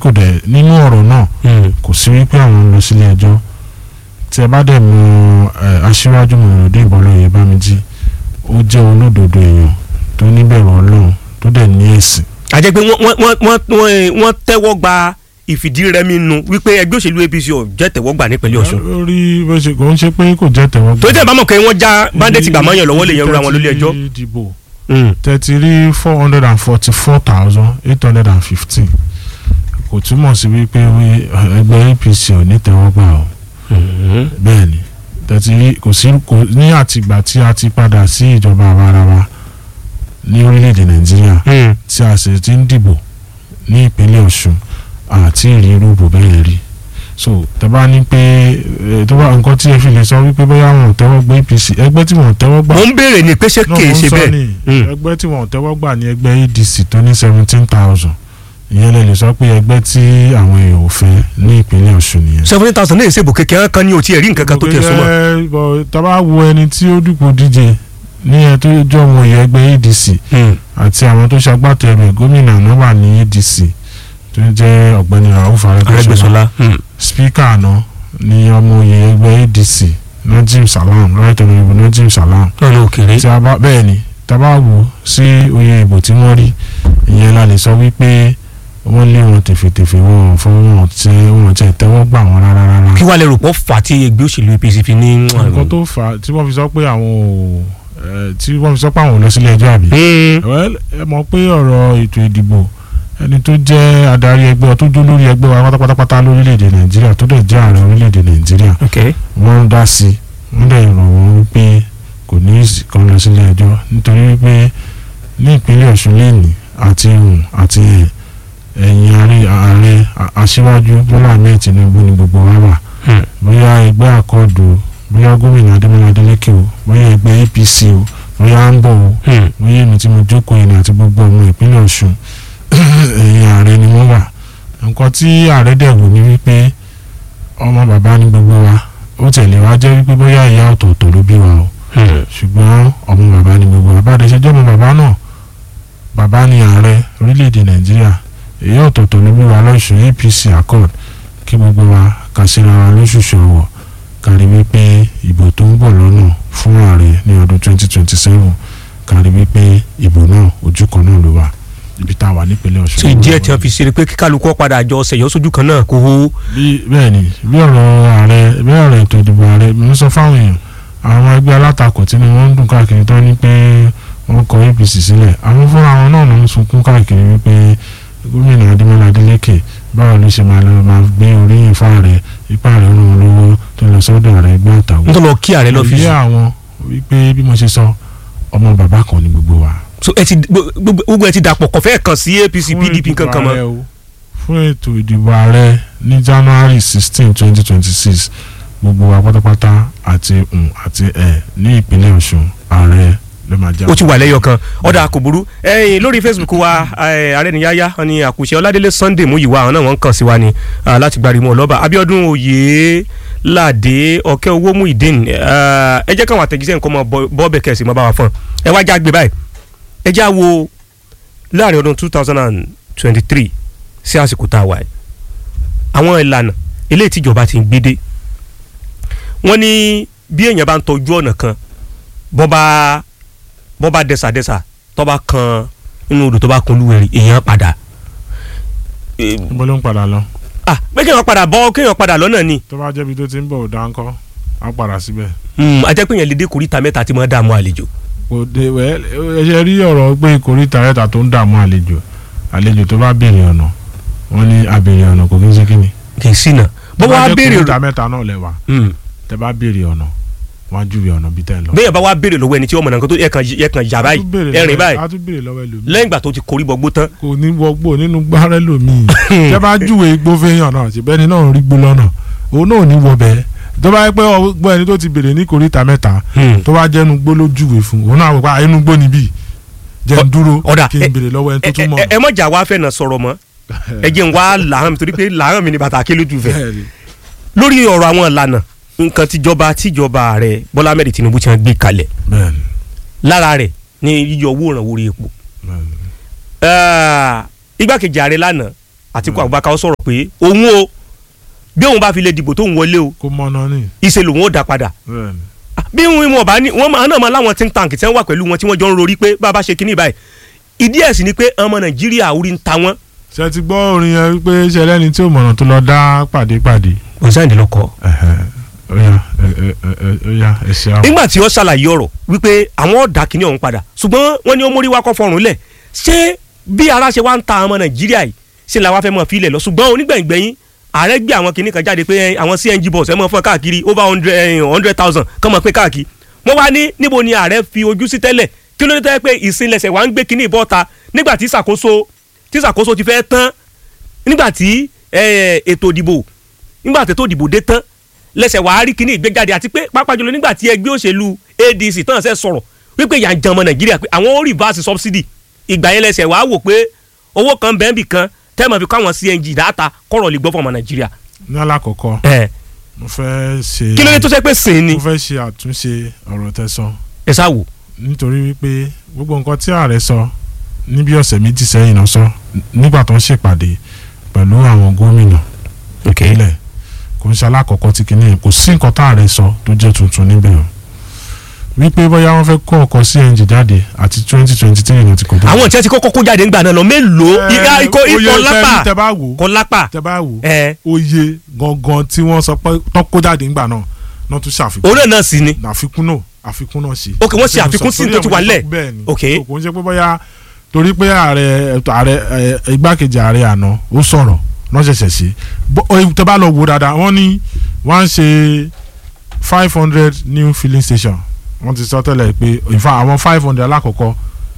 kò dẹ̀ nínú ọ̀rọ̀ náà kò sí wípé àwọn ń lọ sílé ẹjọ́ tí ẹ bá dẹ̀ mọ ẹ, aṣíwájú mọ̀lódé ìbọ̀lọ́yè bámijí ó jẹ́ olódodo èèyàn tó níbẹ̀rù ọlọ́run tó dẹ̀ ní ẹ̀sìn a jẹ́ pé wọ́n wọ́n wọ́n wọ́n wọ́n wọ́n tẹ́wọ́ gba ìfìdírẹmi nu wípé ẹgbẹ́ òṣèlú APC ò jẹ́ tẹ́wọ́ gbà nípínlẹ̀ Ọ̀ṣun lórí bó ṣe kò ń ṣe pé kò jẹ́ tẹ̀wọ́ tó tẹ̀ bá mọ̀ pé wọ́n já bandit gbà mọ́yàn lọ́wọ́ lè yan ra wọn lórí ẹjọ́. Tẹ́tí dìbò Mm. tẹ́tí rí four hundred and forty four thousand eight hundred and fifteen kò túmọ̀ sí wípé wí- ẹgbẹ́ APC ò ní tẹ́wọ́ gbà o Mhm. bẹ́ẹ̀ ni tẹ́tí rí kò sí kò ní àtìgbà tí a ti padà sí ìjọba àwarawa ní orílẹ̀-èdè Nàìjíríà Mm. tí a sì ti ń dìbò ní ìpínlẹ̀ Ọ̀ṣun àti ìrírú bò bẹ́ẹ̀ rí so tẹ́ bá ní pé ẹ, tó bá nǹkan tí ẹ fi lè sọ wípé bóyá wọn ò tẹ́wọ́ gbà APC ẹgbẹ́ tí wọn ò tẹ́wọ́ gbà mo ń béèrè ní pé ṣé náà kìí mo ń ṣe sọ bẹ́ẹ̀ ní Mm. ẹgbẹ́ tí wọn ò tẹ́wọ́ gbà ní ẹgbẹ́ ADC tó ní seventeen thousand ìyẹn lè lè sọ pé ẹgbẹ́ tí àwọn èèyàn ò fẹ́ ní ìpínlẹ̀ Ọ̀ṣun nìyẹn. seventy thousand ní ìṣèbò kékeré kan ní o tiẹ̀ rí nǹkan kan tó tiẹ̀ súnmọ́. Ẹ, bọ̀, tá bá wo ẹni tí ó dùpò díje ní ẹ tó jọ ọmọ ìyẹn ẹgbẹ́ ADC Mm. àti àwọn tó ṣagbátẹrù ẹ̀ gómìnà náà wà ní ADC tó jẹ́ ọ̀gbẹ́ni Rauf Arẹ́gbẹ́ṣọlá Arẹ́gbẹ́ṣọlá. Mm. spíkà àná ní ọmọ ìyẹn ẹgbẹ́ ADC Najim Salam right honourable Najim Salam lọ́nà òkèèrè. tí a bá bẹ́ẹ̀ ni tá a bá wò sí oyè ìbò tí wọ́n rí ìyẹn la lè sọ wípé wọ́n lé wọn tèfètèfè wọn fún wọn tí wọn tẹ tẹ́wọ́ gbà wọn rárá rárá. kí wàá lè rò pọ̀ fà tí ẹgbẹ́ òṣèlú APC fi ní. nǹkan tó fà á tí wọ́n fi sọ pé àwọn ò ẹ, tí wọ́n fi sọ pé àwọn ò lọ sílé ẹjọ́ àbí. Mm. Well, ẹ mọ̀ pé ọ̀rọ̀ ètò ìdìbò ẹni tó jẹ́ adarí ẹgbẹ́ tó jó lórí ẹgbẹ́ wa pátápátá lórílẹ̀‐èdè Nàìjíríà tó dẹ̀ jẹ́ ààrẹ orílẹ̀‐èdè Nàìjíríà ok wọ́n ń dá sí i wọ́n dẹ̀ rọ̀ wọ́n wípé kò ní í kan lọ sílé ẹjọ́ nítorí wípé ní ìpínlẹ̀ Ọ̀ṣun lẹ́nìí àti ìhùn àti ẹ̀ ẹ̀yìn ààrẹ ààrẹ a- aṣíwájú Bọ́lá Ahmed Tinubu ni gbogbo wa wà Hmm. bóyá ẹgbẹ́ àkọọ́dù bóyá gómìnà Adémọ́lá Adélékè o bóyá ẹgbẹ́ APC o bóyá ń bọ̀ o Mm. bóyá èmi tí mo jókòó yìí ni àti gbogbo ọmọ ìpínlẹ̀ Ọ̀ṣun ẹ̀yìn ààrẹ ni wọ́n wà nǹkan tí ààrẹ dẹ̀ wò ní wípé ọmọ bàbá ni gbogbo wa ó tẹ̀lé wa jẹ́ wípé bóyá ìyá ọ̀tọ̀ọ̀tọ̀ ló bí wa o Mm. ṣùgbọ́n ọmọ bàbá ni gbogbo wa bá a dẹ̀ ṣe jẹ́ ọmọ bàbá náà bàbá ni ààrẹ orílẹ̀-èdè Nàìjíríà èyí ọ̀tọ̀ọ̀tọ̀ ló bí wa lọ́sùn APC accord kí gbogbo wa kà síra wa lóṣooṣù ọ̀wọ̀ kárí wípé ìbò tó ń bọ̀ lọ́nà fún ààrẹ ní ọdún 2027 kárí wípé ìbò náà ojú kan náà ló wà ibi tá a wà nípínlẹ̀ Ọ̀ṣun. ṣe díẹ̀ tí wọ́n fi ṣeré pé kí kálukú padà jọ ṣẹ̀yọ́ sójú kan náà kó hó. bí bẹ́ẹ̀ ni bí ọ̀rọ̀ ààrẹ bí ọ̀rọ̀ ètò ìdìbò ààrẹ mi ń sọ fáwọn èèyàn àwọn ẹgbẹ́ alátakò tí ni wọ́n ń dùn káàkiri tán ní pé wọ́n kọ APC sílẹ̀ àwọn fúnra wọn náà ló ń sunkún káàkiri wípé gómìnà Adémọ́lá Adélékè báwo ló ṣe máa lọ máa gbé oríyìn fáàrẹ ipá rẹ̀ ràn wọ́n lọ́wọ́ tó lọ sọ́dọ̀ ààrẹ ẹgbẹ́ àtàwọn. nítorí lọ kí ààrẹ lọ fi ìyá àwọn wípé bí mo ṣe sọ ọmọ bàbá kan ni gbogbo wa. so ẹ ti gbogbo gbogbo ẹ ti dàpọ̀ kọ̀fẹ́ kan sí APC Fún PDP ìdìbò kankan mọ́. ààrẹ o, fún ètò ìdìbò ààrẹ ní January sixteen twenty twenty six gbogbo wa pátápátá àti um, àti ẹ ní ìpínlẹ̀ Ọ̀ṣun ààrẹ ló máa jẹ́. ó ti wà lẹ́yọ kan ọ̀dà kò burú ẹ̀yìn lórí Facebook wa eh, ààrẹ nìyáyá wọn ni àkùṣe ọládélé Sunday Múyìwá àwọn náà wọ́n ń kàn sí wa ni ah, láti gbàrímọ̀ ọlọ́ba Abíọ́dún oyè ládé ọ̀kẹ́ owó Muideen eh, ẹ jẹ́ káwọn àtẹ̀jíṣẹ́ nǹkan mọ́ bọ́ọ̀bẹ̀ kẹ̀sì mọ́ bá wa fún ẹ wá já gbé báyìí ẹ já wo láàrin ọdún two thousand and twenty three sí àsìkò tá a wà yìí àwọn ìlànà eléyìí tíjọba ti ń gbé dé wọ́n ní bí èèyàn bá ń tọ́jú ọ̀nà kan bọ́ bá bọ́ bá dẹ́sàdẹ́sà tó bá kan inú odò tó bá kun lúwẹ̀rì èèyàn padà. Eh, níbo ló ń padà lọ ah pé kéèyàn padà bọ́ kéèyàn padà lọ́nà ni tó bá jẹ́bi tó ti ń bọ̀ ò dáńkọ́ á padà síbẹ̀. Hmm, a jẹ́ pé èèyàn lè dé koríta mẹ́ta tí mo dààmú àlejò. kò dé wẹ́ ẹ ṣe rí ọ̀rọ̀ pé ìkórìtà rẹ̀ta tó ń dààmú àlejò àlejò tó bá béèrè ọ̀nà wọ́n ní àbèrè ọ̀nà kò kí ń ṣe kí ni. kì í sínà bó wá béèrè ìkórìtà mẹ́ta náà lẹ́wà Hmm, tẹ bá béèrè ọ̀nà wọ́n á júwe ọ̀nà bí tẹ́ ń lọ. béèyàn bá wá béèrè lọ́wọ́ ẹni tí ọmọ náà kan tó yẹ kan yẹ kan yà báyìí A tún béèrè ẹ̀rìn lọ́wọ́- báyìí a tún béèrè lọ́wọ́ ẹlòmíì. lẹ́yìn ìgbà tó ti korí bọ́gbó tán kò ní wọgbó nínú gbárẹ́ lòmíì tẹ bá júwe igbó fẹ́yàn náà ṣùgbọ́n ẹni náà rí gbó lọ́nà òun náà ò ní wọ bẹ́ẹ̀ tó bá yẹ pé ọgbọ́n ẹni tó ti béèrè ní kòríta mẹ́ta Hmm. tó bá jẹ́nu gbó ló júwe fún òun náà wò pé inú gbó níbí jẹ́ ń dúró ọ̀dà, kí n béèrè lọ́wọ́ ẹni tó ẹ tún mọ̀ ẹ- ẹ mọ̀jà wá fẹ́ nà sọ̀rọ̀ mọ́ ẹ jẹ́ n wá làárọ̀ mi torí pé làárọ̀ mi ni bàtà kí lójú fẹ́ Bẹ́ẹ̀ni. lórí ọ̀rọ̀ àwọn ìlànà nǹkan tíjọba tíjọba ààrẹ Bọ́lá Ahmed Tinubu ti hàn gbé kalẹ̀ bẹ́ẹ̀ni lára rẹ̀ ní yíyọ owó ìrànwọ́ orí epo bẹ́ẹ̀ni Ah, igbákejì ààrẹ lánàá Àtíkù Abubakar ó sọ̀rọ̀ pé òun o bí òun bá fi lè dìbò tóun wọlé o kó mọ́nà ní ìṣe lòun ó dá padà bẹ́ẹ̀ ni. bí wọn wọn bá ní wọn máa náà máa láwọn think tank tí wọn wà pẹ̀lú wọn tí wọ́n jọ ń rorí pé bá a bá ṣe kíní báyìí ìdí ẹ̀ sì ni pé ọmọ Nàìjíríà orí ń ta wọ́n. ṣe ti gbọ́ orin yẹn wípé ṣe lẹ́ni tí ò mọ̀nà tó lọ dá pàdépàdé. ọ̀sẹ̀ lọkọ. Ẹ̀hẹ̀, ó yá ẹ ẹ ẹ ó yá ẹ ṣe àwọn. nígbà tí ó ṣàlàyé ọ̀rọ̀ wípé àwọn ọ̀dà kìíní ọ̀hún padà ṣùgbọ́n wọ́n ní ó mórí wákọ́ fọrùn lẹ̀ ṣé bí ara ṣe wá ń ta ọmọ Nàìjíríà yìí ṣe làwa fẹ́ mọ̀ fílẹ̀ lọ ṣùgbọ́n onígbẹ̀yìngbẹ̀yìn ààrẹ gbé àwọn kìíní kan jáde pé eh, àwọn CNG bus ẹ mọ̀ fún káàkiri over hundred hundred thousand kàn mọ̀ pé káàkiri wọ́n wá ní níbo ni ààrẹ fi ojú sí tẹ́lẹ̀ kí ló dé tẹ́ pé ìsinlẹ̀sẹ̀ wà ń gbé kìíní ìbọ́ta nígbà tí ìṣàkóso tí ìṣàkóso ti fẹ́ tán nígbà tí eh, ètò ìdìbò nígbà tí ètò ìdìbò dé tán lẹ́sẹ̀ wàá rí kíní ìgbéjáde àti pé pàápàá jùlọ nígbà tí ẹgbẹ́ òṣèlú ADC tán ṣe sọ̀rọ̀ wípé ìyà ń jẹ ọmọ Nàìjíríà pé àwọn ó reverse subsidy ìgbà yẹn lẹ́sẹ̀ wàá wò pé owó kan bẹ́ẹ̀ bì kan tẹ́ẹ̀mọ̀ fi kọ́ àwọn CNG dáta kọ̀rọ̀ lè gbọ́ fún ọmọ Nàìjíríà. ní alákọ̀ọ́kọ́ ẹ mo fẹ́ ṣe kí ló dé tó ṣe pé sìn ni mo fẹ́ ṣe àtúnṣe ọ̀rọ̀ tẹ́sán ẹ sá wò. nítorí wípé gbogbo nǹkan tí ààrẹ sọ níbi ọ̀sẹ̀ méjì sẹ́yìn náà sọ nígbà tó ń ṣèpàdé pẹ̀lú àwọn gómìnà ìpínlẹ̀ kò ń ṣe alákọ̀ọ́kọ́ tí kìíní yẹn kò sí nǹkan tá ààrẹ sọ tó jẹ́ tuntun níbẹ̀ o wípé bóyá wọ́n fẹ́ kó ọkọ̀ CNG jáde àti twenty twenty three náà ti kò tó. àwọn tí wọ́n ti kọ́kọ́ kó jáde ńgbà náà lọ mélòó ìyá ikọ̀ ikọ̀ lápá tẹ bá wò kọ́ lápá tẹ bá wò ẹ oye gangan tí wọ́n sọ pé tán kó jáde ńgbà náà náà tún ṣàfikún òun náà náà sì ni àfikún náà àfikún náà sí. Ok, wọ́n ṣe àfikún sí tó ti wà nílẹ̀. bẹ́ẹ̀ ni Ok. kò ń ṣe pé bóyá torí pé ààrẹ ààrẹ ẹ, igbákejì ààrẹ àná ó sọ̀rọ̀ náà ṣẹ̀ṣẹ̀ ṣe Bó- ọ, tẹ́ bá lọ wo dáadáa wọ́n ní wọ́n á ṣe five hundred new filling station wọ́n ti sọ tẹ́lẹ̀ pé in fact àwọn five hundred alákọ̀ọ́kọ́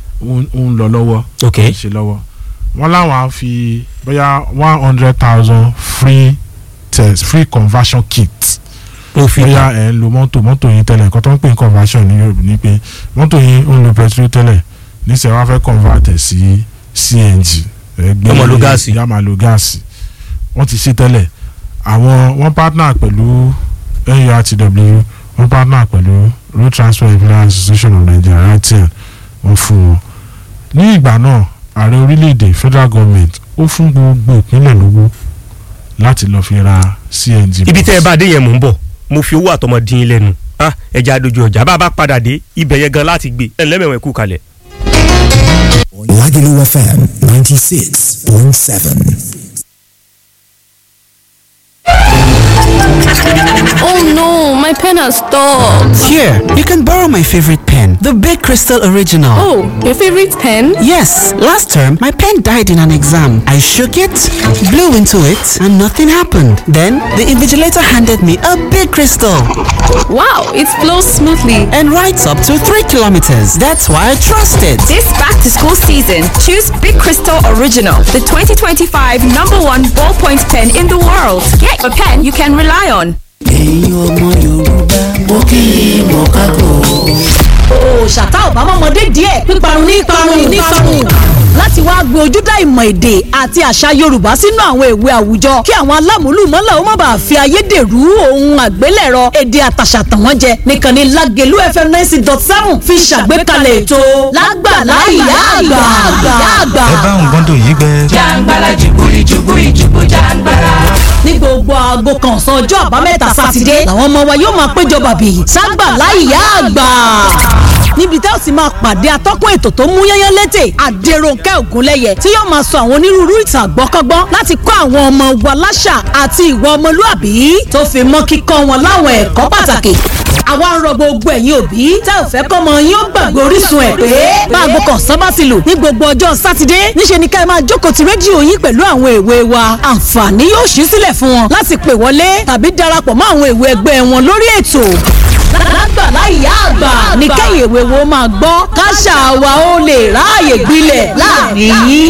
ń ń lọ lọ́wọ́ ok ń ṣe lọ́wọ́ wọ́n láwọn á fi bóyá one hundred thousand free test free conversion kit ó fi bóyá ẹ̀ ń lo mọ́tò mọ́tò yín tẹ́lẹ̀ nǹkan tó ń pè ní conversion ní Yorùbá ni pé mọ́tò yín ń lo petrol tẹ́lẹ̀ níṣẹ́ wá fẹ́ convert ẹ̀ sí CNG ẹ̀ gbé Yó máa lo gáàsì. yá máa lo gáàsì wọ́n ti ṣe tẹ́lẹ̀ àwọn wọ́n partner pẹ̀lú NURTW wọ́n partner pẹ̀lú Road Transport Employers Association of Nigeria RTN wọ́n fún wọn ní ìgbà náà ààrẹ orílẹ̀-èdè federal government ó fún gbogbo ìpínlẹ̀ lówó láti lọ́ọ́ fi ra CNG ibi bus. tẹ́ ẹ bá dé yẹn mò ń bọ̀ mo fi owó àtọmọ dín in lẹ́nu ah ẹja adojú ọjà bá a bá padà dé ibẹ̀ yẹn gan láti gbé ẹ̀ lẹ́mẹ̀wọ̀n ẹ̀kú kalẹ̀. Lagelu FM 96.7. Oh no, my pen has stopped. Here, you can borrow my favorite pen, the Big Crystal Original. Oh, your favorite pen? Yes, last term my pen died in an exam. I shook it, blew into it, and nothing happened. Then the invigilator handed me a big crystal Wow, it flows smoothly. and writes up to 3 kilometers. That's why I trust it. This back to school season, choose Big Crystal Original, the 2025 number one ballpoint pen in the world. Get a pen you can rely on. ẹ̀yin ọmọ yorùbá mo kí i mọ̀ kákò. òòṣàtà ọ̀bámọ́mọdé díẹ̀ píparun ní parun ní parun láti wá gbé ojúdá ìmọ̀ èdè àti àṣà yorùbá sínú àwọn ìwé àwùjọ kí àwọn alámúlùmọ́là ó má bàa fi ayédèrú ohun àgbélẹ̀rọ èdè àtàṣà tàn wọ́n jẹ nìkan ni lágẹ̀lú fm ninety dot seven fi ṣàgbékalẹ̀ ètò lágbàlá ìyá àgbà ìyá àgbà. ẹ bá nǹkan tó yí gbẹ. jàǹgbàlà jùbúrí jùbúrí jùbú jàǹgbàlà. ní gbogbo aago kan ọ̀sán ọjọ́ àbámẹ́ta sátidé làwọn ọmọ wa yóò máa péjọ bàbí ságbàlá ìyá àgbà níbi tẹ́ ò sì máa pàdé atọ́kùn ètò tó mú yányán létè àdèròǹkẹ́ ògúnlẹ́yẹ tí yóò máa sọ àwọn onírúurú ìtàn àgbọ́kọ́gbọ́n láti kọ́ àwọn ọmọ wa láṣà àti ìwà ọmọlúàbí tó fi mọ́ kíkọ́ wọn láwọn ẹ̀kọ́ pàtàkì àwa ń rọ gbogbo ẹ̀yin òbí tẹ́ ò fẹ́ kọ́mọ yín ó gbàgbé orísun ẹ̀ pé báago kan ọ̀sán bá ti lù ní gbogbo ọjọ́ sátidé níṣe ni ká ẹ máa jókòó ti rédíò yín pẹ̀lú àwọn èwe wa àǹfààní yóò ṣí sílẹ̀ fún wọn láti pè wọlé tàbí darapọ̀ mọ́ àwọn èwe ẹgbẹ́ wọn lórí ètò lágbàlá ìyá àgbà ní kẹ́yìn èwe wo máa gbọ́ káṣà wa ó lè ráàyè gbilẹ̀ láàrin yín.